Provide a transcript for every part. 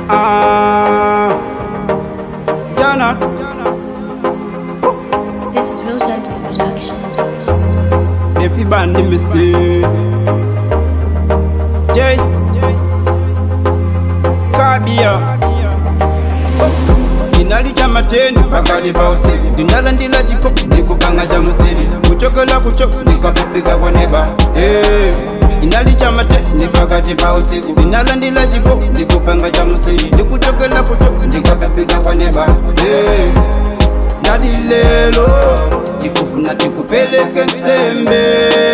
Ah, Jana. This is Real Gentles Production. Everybody me say. Jay. Kabia. Inalita mateni pakati pa usiku ndinaza ndila chiko ndikupanga cha musiri kuchokela kucho ndikapepeka kwa neba hey. inalicha mateni pakati pa usiku ndinaza ndila chiko ndikupanga cha musiri ndikuchokela kucho ndikapepeka kwa neba hey. ndati lelo tikufuna tikupeleke nsembe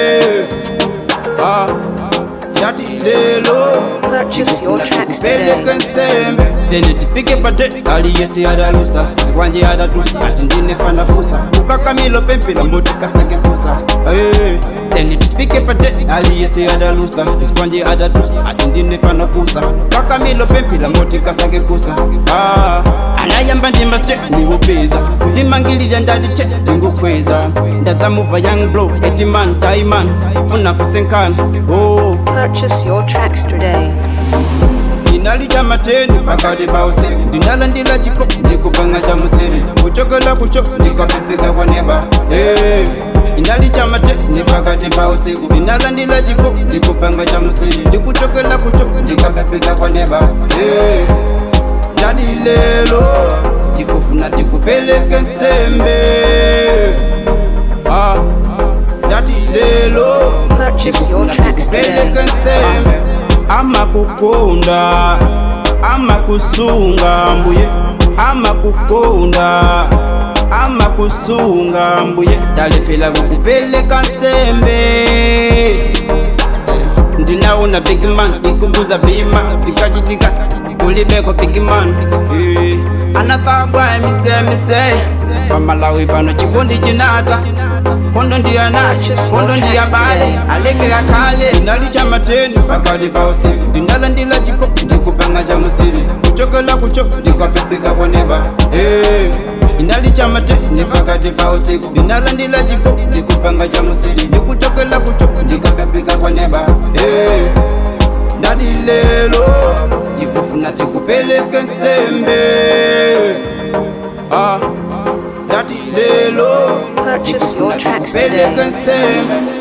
ah. ndati lelo Purchase your tracks peleke today. nsembe then tifike pate aliyesi adalusa zikwanje adatusa ati ndinefana pusa ukakamilo pempela mboti kasake pusa Eh, then tifike pate aliyesi adalusa zikwanje adatusa ati ndinefana pusa kakamilo pempela mboti kasake pusa Ah, anayamba ndimase ndiwopeza kundimangililya ndadite ndingukweza ndadzamuva young blow etiman taiman funa fusenkana oh. Purchase your tracks today. inalija mateni pakati pa usiku ndinaza ndila chiko ndikupanga cha musiri kuchokela kucho ndikapepeka kwa neba hey. inalicha mateni pakati pa usiku ndinaza ndila chiko ndikupanga cha musiri ndikuchokela kucho ndikapepeka kwa neba hey. ndadi lelo tikufuna tikupeleke nsembe ah. ndati lelo Purchase your tracks today. peleke nsembe amakukonda amakusunga mbuye amakukonda amakusunga mbuye ndalephela kukupeleka nsembe ndinaona bigman ikumbuza bima zikachitika kulibeko bigman Eh, anathagwa emisemise pamalawi pano chikondi chinata kondo ndiyanashe kondo ndiyabale alekeka kale ndinalicha mateni pakati pa usiku ndinaza ndila chiko ndikupanga cha musiri kuchokela kucho ndikapepeka kwa neba Eh, inalicha mateni pakati pa usiku ndinaza ndila chiko ndikupanga cha musiri ndikuchokela kucho ndikapepeka kwa neba Eh, ndadi lelo tikufuna tikupeleke nsembe ah, ndati lelo Purchase your tikufuna tracks tikupeleke today. nsembe